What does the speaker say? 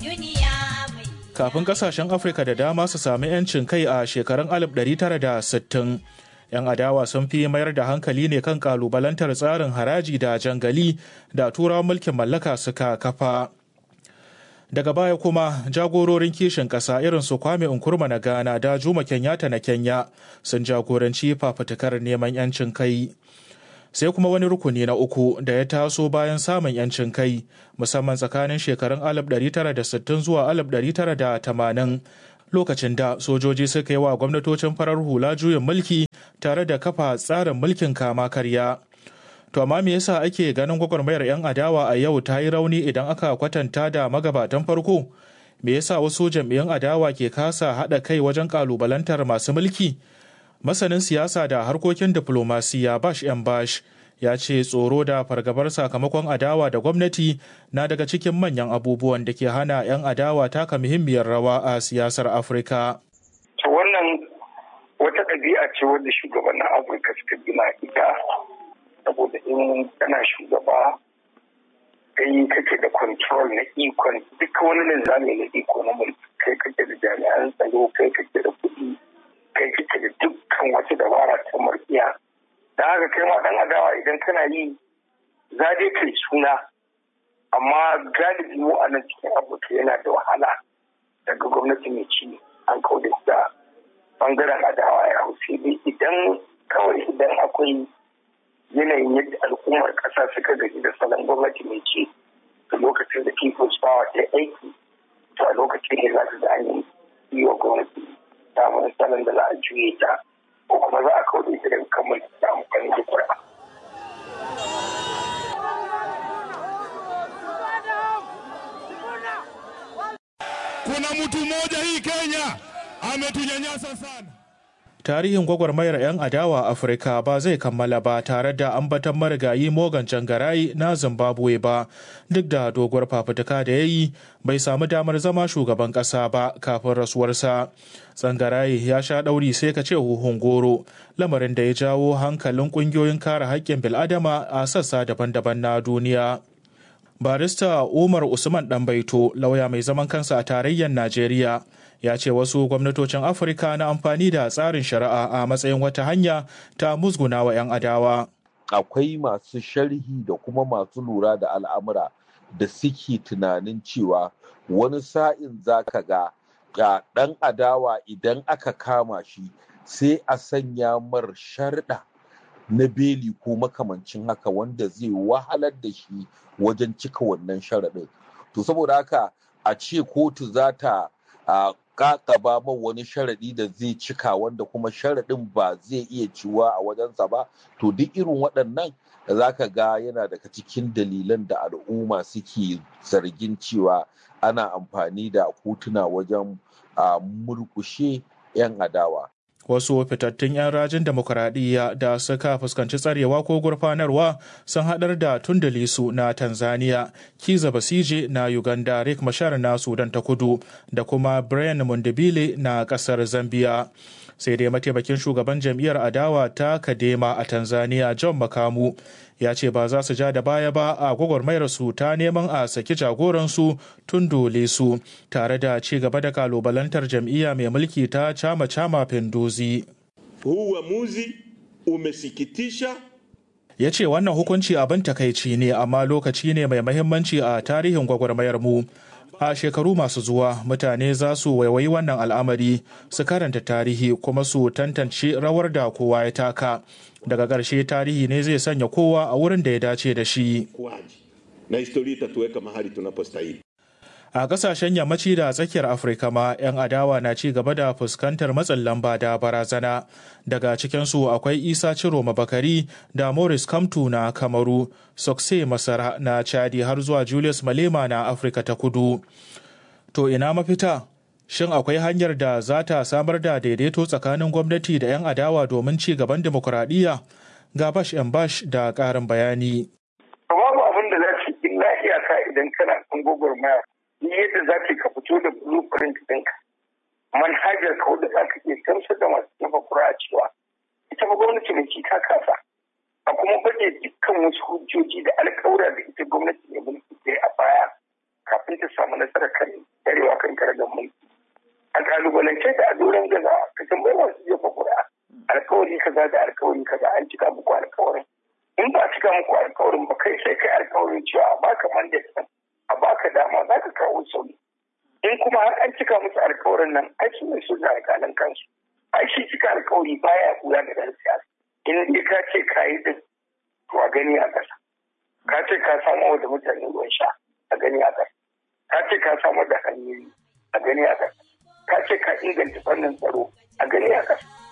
Kafin kasashen Afirka da dama su sami 'yancin kai a shekarun 1960, 'yan adawa sun fi mayar da hankali ne kan kalubalantar tsarin haraji da jangali da turawan mulkin mallaka suka kafa. Daga baya kuma jagororin kishin ƙasa irin su Kwame Nkrumah na Ghana da Juma Kenyatta na Kenya sun jagoranci fafutukar neman 'yancin kai. sai kuma wani rukuni na uku da ya taso bayan samun yancin kai musamman tsakanin shekarun 1960 zuwa 1980 lokacin da sojoji suka yi wa gwamnatocin farar hula juyin mulki tare da kafa tsarin mulkin kama karya to amma me yasa ake ganin gwagwarmayar 'yan adawa a yau ta yi rauni idan aka kwatanta da magabatan farko me yasa wasu jam'iyyun adawa ke kasa haɗa kai wajen ƙalubalantar masu mulki masanin siyasa da harkokin diplomasiya bash yan bash ya ce tsoro da fargabar sakamakon adawa da gwamnati na daga cikin manyan abubuwan da ke hana 'yan adawa taka muhimmiyar rawa a siyasar afirka to wannan wata ɗabi'a ce wadda shugabannin afirka suka gina ita saboda in kana shugaba kai kake da control na ikon duka wani linzami na iko na mulki kai kake da jami'an tsaro kai kake da kuɗi kai kake da dukkan wata dabara ta murkiya da haka kai ma dan adawa idan kana yi za dai kai suna amma galibi mu a nan cikin afirka yana da wahala daga gwamnati mai ci an kauda da bangaren adawa ya hau sai dai idan kawai idan akwai yanayin yadda al'ummar ƙasa suka gaji da salon gwamnati mai ci da lokacin da people's power ta aiki to a lokacin ne za su da an yi wa gwamnati samun salon da za a juye ta ko kuma za a kawo ita daga kamar da amfani da kura. Kuna mtu mmoja hii Kenya ametunyanyasa sana. tarihin gwagwarmayar 'yan adawa afirka ba zai kammala ba tare da ambatan marigayi morgan cangarai na zimbabwe ba duk da doguwar fafutuka da ya yi bai samu damar zama shugaban ƙasa ba kafin rasuwarsa tsangarai ya sha ɗauri sai ka ce huhun goro lamarin da ya jawo hankalin ƙungiyoyin kare haƙƙin bil'adama a sassa daban-daban na duniya barista umar usman ɗanbaito lauya mai zaman kansa a tarayyar najeriya ya ce wasu gwamnatocin afirka na amfani da tsarin shari'a a matsayin wata hanya ta musguna wa 'yan adawa akwai masu sharhi da kuma masu lura da al'amura da suke tunanin cewa wani sa'in za ka ga ga ɗan adawa idan aka kama shi sai a sanya mar sharɗa na beli ko makamancin haka wanda zai wahalar da shi wajen cika wannan sharaɗin to saboda haka a ce kotu za ta kakaba man wani sharaɗi da zai cika wanda kuma sharaɗin ba zai iya ciwa a wajensa ba to duk irin waɗannan da za ka ga yana daga cikin dalilan da al'umma suke zargin cewa ana amfani da kotuna wajen murkushe 'yan adawa wasu fitattun 'yan rajin demokuraɗiyya da suka fuskanci tsarewa ko gurfanarwa sun haɗar da tundalisu na tanzania kiza basije na uganda rick mashar na sudan ta kudu da kuma brian mundibile na ƙasar zambia sai dai mataimakin shugaban jam'iyyar adawa ta kadema a tanzania john makamu ya ce ba za su ja da baya ba a gwagwarmayar su ta neman a saki jagoransu tundule su tare da ci gaba da kalubalantar jam'iyya mai mulki ta chama chama pinduzi huu uamuzi umesikitisha ya ce wannan hukunci abin takaici ne amma lokaci ne mai mahimmanci a tarihin gwagwarmayar mu a shekaru masu zuwa mutane za su waiwayi wannan al'amari su karanta tarihi kuma su tantance rawar da kowa ya taka daga ƙarshe tarihi ne zai sanya kowa a wurin da ya dace da shi na historia itatuweka mahali tunapostahili a kasashen yammaci da tsakiyar afirka ma 'yan adawa na ci gaba da fuskantar matsin lamba da barazana daga cikinsu akwai isa ciro mabakari da morris kamtu na kamaru sokse masara na chadi har zuwa julius malema na afirka ta kudu to ina mafita shin akwai hanyar da za ta samar da daidaito tsakanin gwamnati da 'yan adawa domin ci gaban demokuraɗiyya ga bash yan bash da ƙarin bayani babu abin da za su illa iyaka idan kana kan gwagwarmaya yadda za ka fito da blueprint ɗinka manhajar ka wadda za ka iya gamsar da masu jefa kura cewa ita ba gwamnati mai ci ta kasa a kuma baje dukkan wasu hujjoji da alkawura da ita gwamnati mai mulki ta a baya kafin ta samu nasarar kan tsarewa kan karagar mulki a kalubalance ta a doron gaza ka tambayi masu jefa ƙuri'a alkawari kaza da alkawari kaza an cika muku alkawarin in ba a cika muku alkawarin ba kai sai kai alkawarin cewa a baka mandate a baka dama za ka kawo sauyi in kuma har an cika musu alkawarin nan ai su ne su da alƙalan kansu ai shi cika alkawari baya kula da ɗan siyasa in dai ka ce ka yi din to a gani a ƙasa ka ce ka samar da mutane ruwan sha a gani a ƙasa ka ce ka samar da hanyoyi a gani a ƙasa ka ce ka inganta fannin tsaro a gani a ƙasa